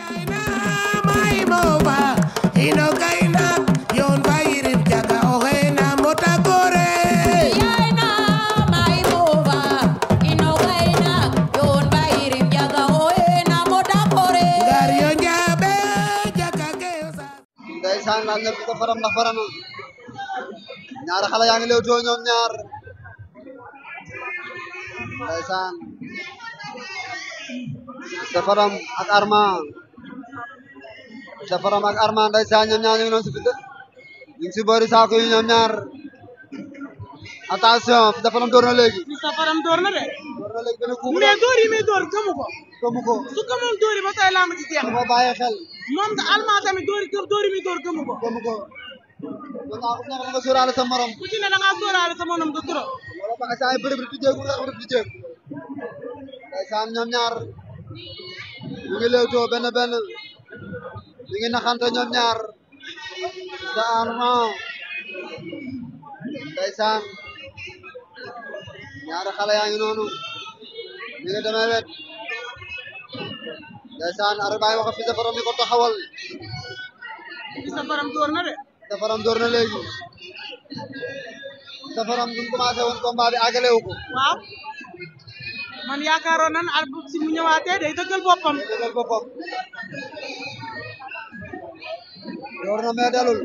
ndeysaan laaj na Fils de Fadam ndax farana ñaari xale yaa ngi lewtoo ñoom ñaar ndeysaan Fils de Fadam ak Arma Fils de Fadam ak Arma ndeysaan ñoom ñaar ñu ngi noonu si Fils de ñu ngi si boori saako yi ñoom ñaar attention Fils de Fadam door na léegi Fils de Fadam door na de door na léegi benn coup mais door yi muy door gëmu ko gëmu ko su gëmoon door yi ba tey laa ma ci jeex dafa bàyyi xel moom nga almaa tamit door yi door yi muy door gëmu ko gëmu ko ñoom ñaar ku nekk nga sóoraale sa morom ku ci ne da ngaa sóoraale sa monom de trop wala ba nga saa yi bërëb di jéegu nga xam di jéeg ndeysaan ñoom ñaar ñu ngi lewtoo benn benn ñu ngi naxante ñoom ñaar sa Arma ndeysaan ñaari xale yaa ngi noonu ñu ngi demee wet ndeysaan ar baay wax Fils de Fadam ni ko taxawal Fils de Fadam door na de Fils de Fadam door na léegi Fils de Fadam bi mu commencé woon combat bi àggalewu ko waaw man yaakaaroon nan al si mu ñëwaatee day dëggal boppam dëggal boppam door na mais dalul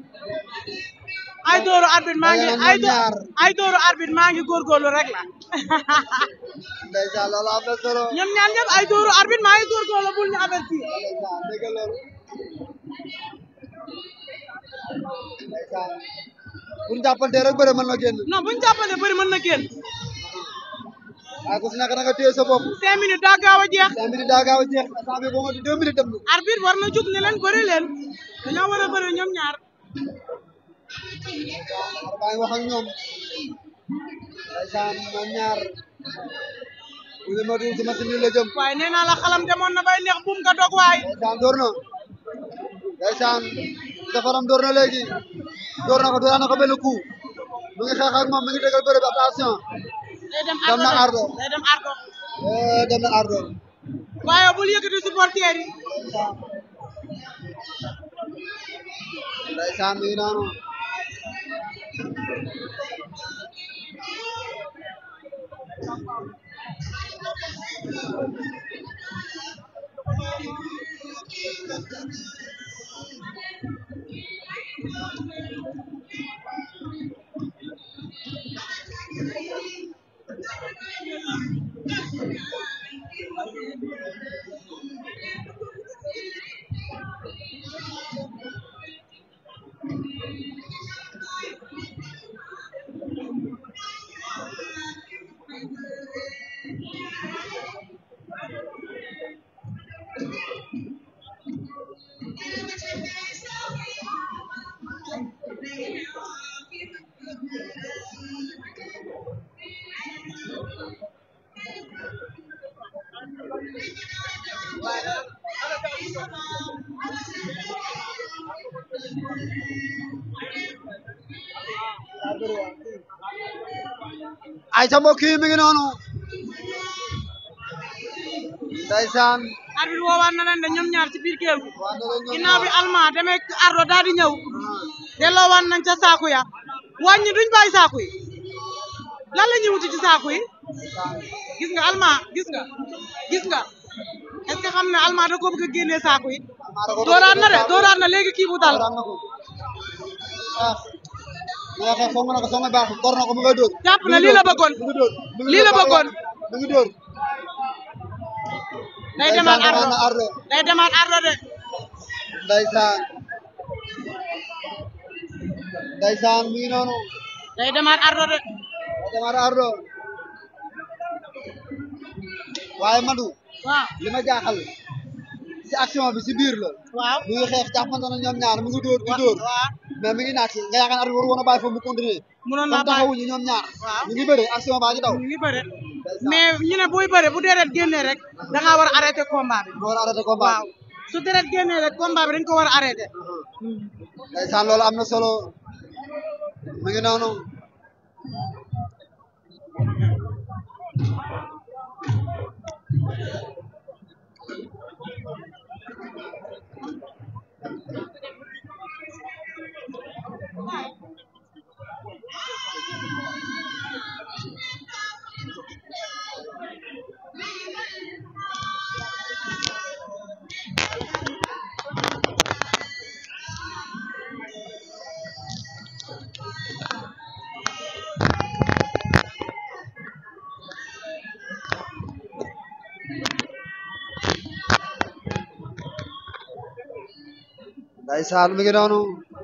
ay dooru arbitre maa ngi Dangeen ay ñoom do ñaar. ay dooru arbitre maa ngi góorgóorlu rek la ndeysaan loolu am na solo ñoom ñaar ñëpp ay dooru arbitre maa ngi góorgóorlu bul ñu avertir ndeysaan dégg nga loolu ndeysaan bu ñu jàppante rek bëre mën na génn non buñu jàppante bëri mën na génn waaye ku si nekk da nga téye sa bopp cinq minutes daa gaaw a jeex cinq minutes daa gaaw a jeex instant bi boo ma di deux minutes dem na arbitre war na jug ne leen bëri leen dañoo war a bëri ñoom ñaar ar baa ngi wax ak ñoom ndeysaan ñoom ñaar bu ñu matul si machine yi la jëm waaye nee naa la xalam demoon na bay neex buum nga dog waay ndeysaan door na ndeysaan Fils de Fadam door na léegi door na ko door na ko benn coup mu ngi xeex ak moom mi ngi dëggal bëre bi attention day dem Dem na ardo ardo. de day dem ardo eh dem na ardo waaye bul yëkkati supporter yi ndeysaan mi ngi noonu ay ca mbokk yi mi ngi noonu ndeysaan arbitre woowaat na leen de ñoom ñaar ci biir géew gi waa na leen ñoom ginnaaw bi alma demee ardo daal di ñëw delloowaat nañ ca saaku ya wàññi duñ bàyyi saaku yi lan la ñuy wuti ci saaku yi gis nga alma gis nga gis nga est-ce que xam ne alma da ko bëgg a génnee saaku yi dooraat na de dooraat na léegi kii bu dal dooraat na ko ah mais xeex foog nga ne ko soo nga baax kor na ko mu ngay dóor jàpp na lii la bëggoon mu ngi dóor mu ngi lii la dóor bëggoon. mu ngi dóor day demaat Ndeysaan ardo demaat na ardo day demaat ardo de ndeysaan ndeysaan mi ngi noonu day demaat ardo de day demaat ardo waaye Madu waaw li ma jaaxal si action bi si biir la waaw mu ngi xeex jàppante na ñoom ñaar mu ngi dóor di dóor waaw mais mi ngi naaj nga yaakaar ne arbitre waru woon a bàyyi foofu mu continuer mënoon comme naa bàyyi taxawuñu ñoom ñaar Waaw. ñu ngi bëre action baa ngi daw ñu ngi bëre mais ñu ne buy bëre bu deret génnee rek da ngaa war a arrêté combat bi ñu war a arrêté combat waaw su deret génnee rek combat bi dañ ko war a arrêté ndeysaan loolu am na solo mu ngi noonu ndeysaan mi ngi noonu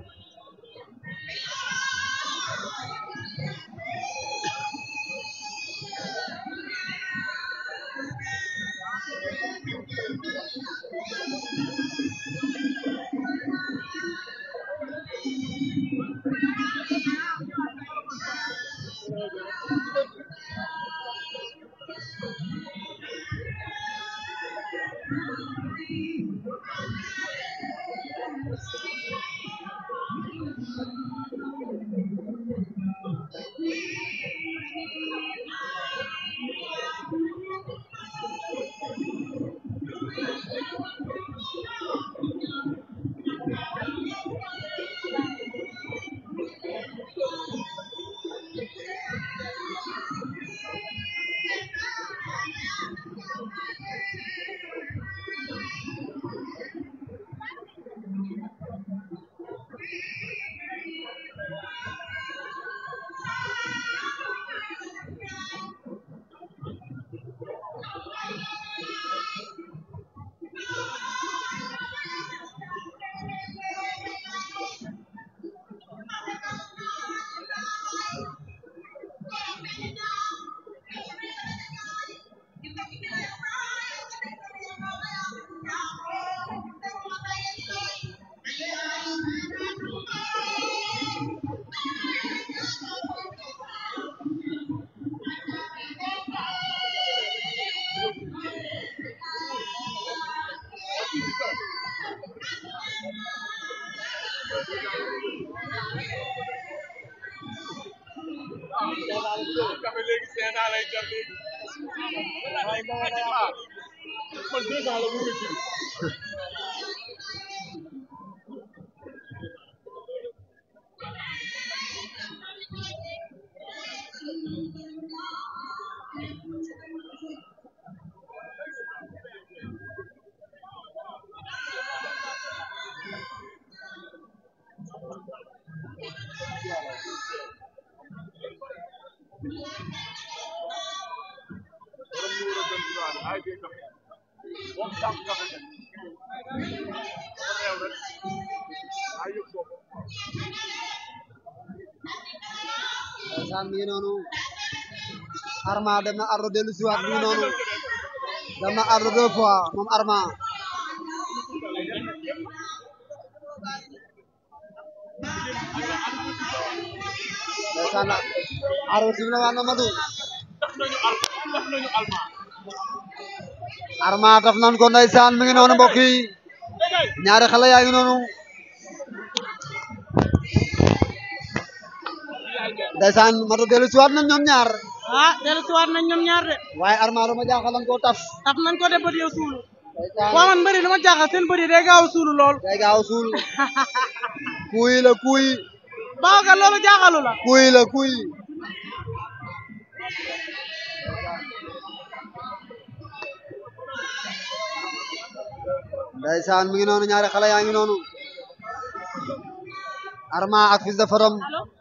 ndeysaan mi ngi noonu Arma dem na Ardo dellu si waat mi ngi noonu dem na Ardo deux fois moom Arma ndeysaan Ardo sim na waan Mamadou Arma taf nan ko ndeysaan mi ngi noonu mbokk yi ñaari xale yaa ngi noonu ndeysaan Mamadou dellu si waat nañ ñoom ñaar ah dellu si waat nañ ñoom ñaar de waaye Arma dama jaaxal lan koo taf taf nañ ko de bët yow suulu ndeysaan waa man bëri lu ma jaaxal seen bëri day gaaw a suulu lool day gaaw suul kuy la kuy baaw ka loolu jaaxalu la kuy la kuy ndeysaan mi ngi noonu ñaari xale yaa ngi noonu Arma ak Fils de Fadam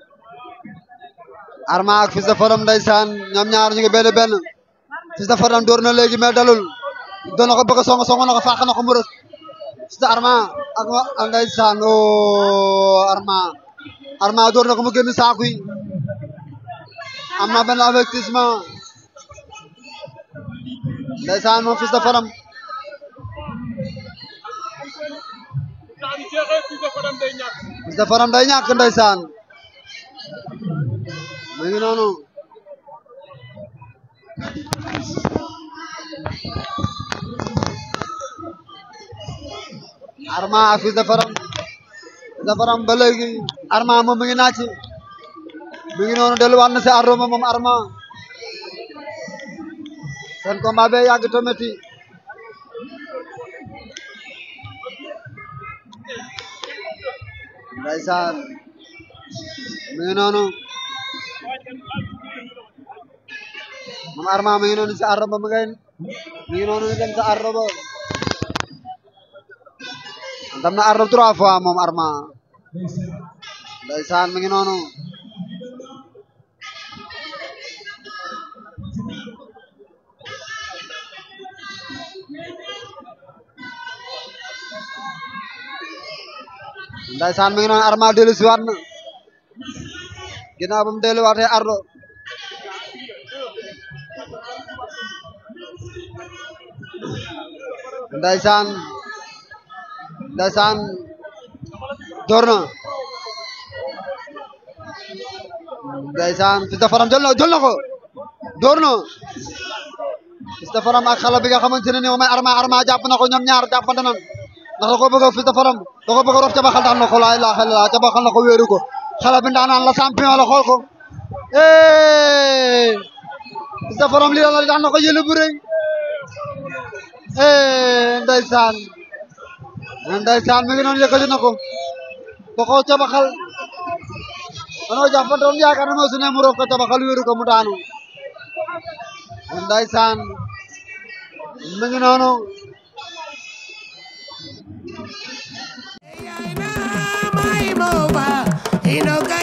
Arma ak Fils de Fadam ndeysaan ñoom ñaar ñu ngi benn benn Fils de Fadam door na léegi mais dalul doon na ko bëgg a song song na ko fàq na ko mu rës Fils de Arma ak wa ak ndeysaan oo Arma Arma door na ko mu génn saaku yi am na benn avertissement ndeysaan moom Fils de Fadam Fils de Fadam day ñàkk ndeysaan mu ngi noonu Arma ak Fils de Fadam Fils de Fadam ba léegi Arma moom mi ngi naaj mi ngi noonu delluwaat na si Ardo moom Arma seen combat bee yàgg te metti ndeysaan mi ngi noonu moom Arma mi ngi noonu si Ardo ba mi ngay mi ngi noonu dem sa Ardo ba dem na Ardo trois fois moom Arma ndeysaan mi ngi noonu ndaysaan mi ngi noonu Arma dellu si waat na ginnaaw ba mu delluwaatee Ardo ndaysaan ndaysaan door na ndaysaan Fils de Faram jël na jël na ko door na Fils de Faram ak xale bi nga xamante ne ni moom mooy Arma Arma jàpp na ko ñoom ñaar jàppante nan ndax da ko bëgg a Fils de Faram da ko bëgg a rof cabaxal daan na ko laa ilaaha illallaah cabaxal na ko wéeru ko xale bi ndaanaan la champion la xool ko eh Fils de Faram lii la daan na ko jëli bu rëy eh ndeysaan ndeysaan mi ngi noonu yëkkati na ko da koo cabaxal danoo jàppante woon yaakaar ne moo su ne mu rof ko cabaxal wéeru ko mu daanu ndeysaan mi ngi noonu my mova, you know,